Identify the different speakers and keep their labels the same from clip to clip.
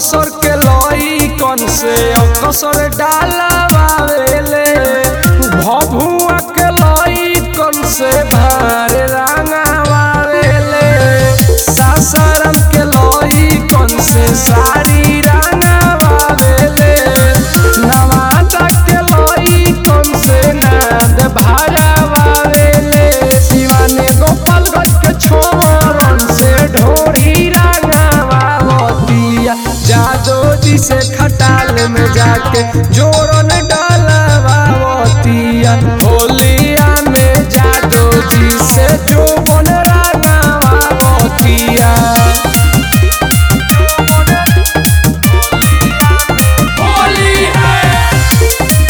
Speaker 1: बक्सर के लई कन से अकसर डालवावेले भभुआ के लई कन से भार रंगावावेले सासाराम के लई कन से साड़ी रंगावावेले नवादा के लई कन से नाद भारावावेले शिवाने गोपालगंज के छोरन से ढोरी रंगावावतिया जादो जी से खटाल में जाके जोरन डालवावतिया होलिया में जादो जी से जोबन रंगावावतिया
Speaker 2: होली है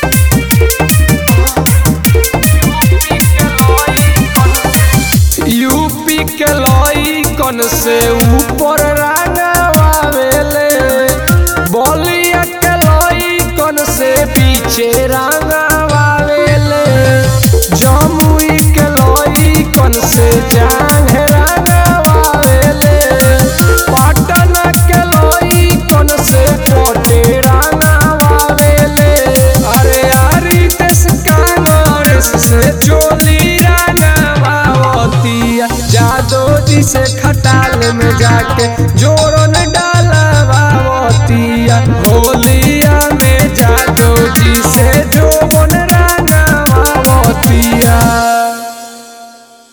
Speaker 1: यूपी के लई कन से ऊपर रंगावेले बलिया के लई कन से पीछे रंगावेले जमुई के लई कन से जांग रंगावेले पटना के लई कन से कोटे रंगावेले अरे अरे देश कांग्रेस से चोली रंगावतिया जादो जी से खटाल में जाके जोरन डालवावतिया होलिया में जादो जी से जोबन रंगावतिया